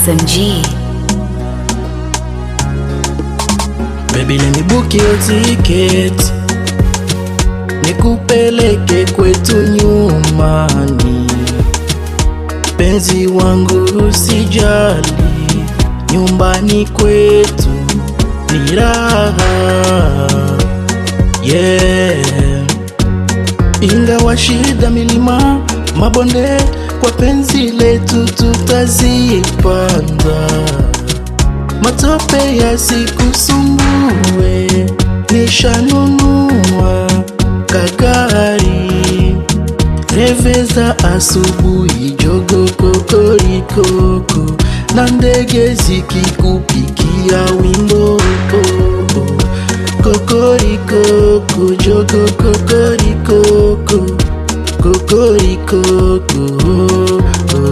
SMG. Baby, let me book your ticket, nikupeleke kwetu nyumbani. Penzi wangu usijali, nyumbani kwetu ni raha yeah. Ingawa shida, milima, mabonde, kwa penzi letu tutazipanda matope yasikusumbue, nishanunua kagari reveza asubuhi, jogo kokorikoko na ndege zikikupikia wimbo kokorikoko, jogo kokorikoko, kokorikoko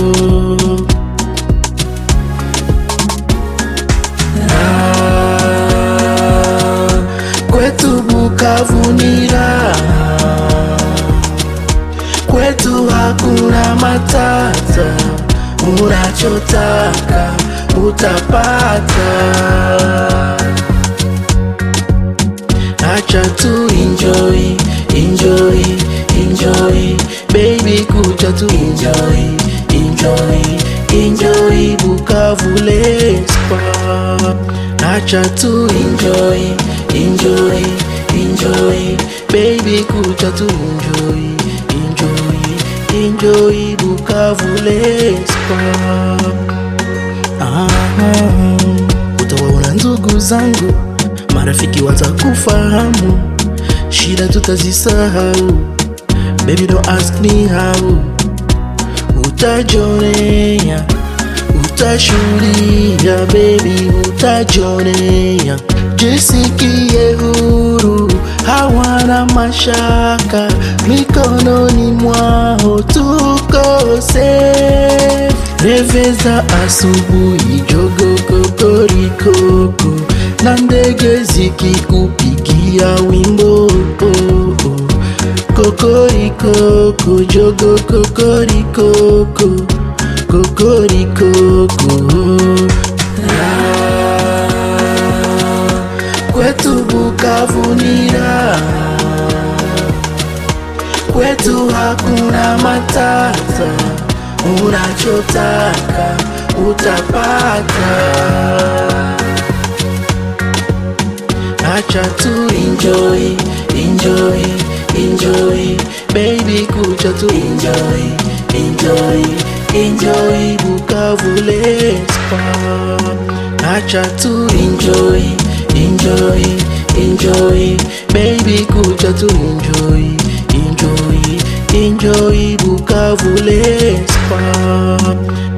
kwetu Bukavu ni raha, kwetu hakuna matata, unachotaka utapata. Acha tu enjoy, enjoy, enjoy, baby, kuja tu enjoy, enjoy, enjoy, Bukavu let's park. Acha tu enjoy, enjoy, enjoy, baby, kuja tu enjoy, enjoy, enjoy, Bukavu let's park. Aha, utawaona ndugu zangu, marafiki watakufahamu, shida tutazisahau. Baby don't ask me how, utajonea, utashuhudia, baby utajonea. Jisikie huru, hawana mashaka, mikononi mwao tuko safe. Reveza asubuhi, jogo kokorikoko na ndege zikikupigia wimbo kokorikoko, jogo kokorikoko, kokorikoko Ah, kwetu Bukavu ni raha, kwetu hakuna matata, unachotaka utapata. Acha tu enjoy, enjoy, enjoy, baby, kuja tu enjoy, enjoy, enjoy, Bukavu let's park. Acha tu enjoy, enjoy, enjoy, baby, kuja tu enjoy, enjoy, enjoy, Bukavu let's park.